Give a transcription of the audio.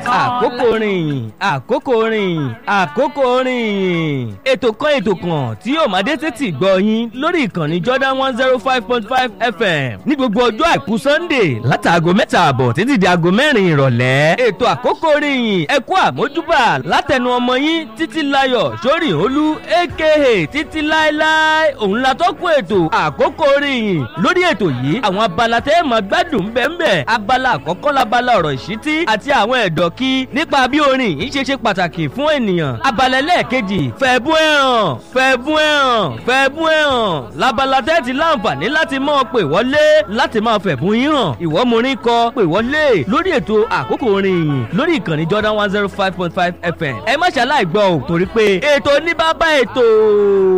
àkókò rìn àkókò rìn àkókò rìn ètò kan ètò kan tí yóò máa dé tètè gbọ́ yín lórí ìkànnì Jordan one zero five point five FM ní gbogbo ọjọ́ àìkú Sunday látàgò mẹ́ta àbọ̀ títí di aago mẹ́rin ìrọ̀lẹ́ ètò àkókò rìn ẹ kú àmójúbà látẹnu ọmọ yín títí láyọ̀ sórí olú aka títí láéláé òun la tọ́kùn ètò àkókò rìn lórí ètò yìí àwọn abala tẹ́ ẹ̀ máa gbádùn bẹ́ẹ̀ abala àkọ́kọ́ labala ọ̀rọ̀ ìṣítí àti àwọn ẹ̀dọ̀ kí nípa bí orin yìí ṣe ṣe pàtàkì fún ènìyàn abala ẹlẹ́ẹ̀kejì fẹ̀bú ẹ̀hàn fẹ̀bú ẹ̀hàn fẹ̀bú ẹ̀hàn labala tẹ́ ti láǹfààní láti máa pè wọlé láti máa fẹ̀bú yín hàn ìwọ mo rí kọ pè wọlé lórí ètò àkókò orin yìí lórí ìkànnì Jordan one zero five point five FM ẹ má ṣàlàyé gbọ́ ò torí pé ètò ní bàbá ètò.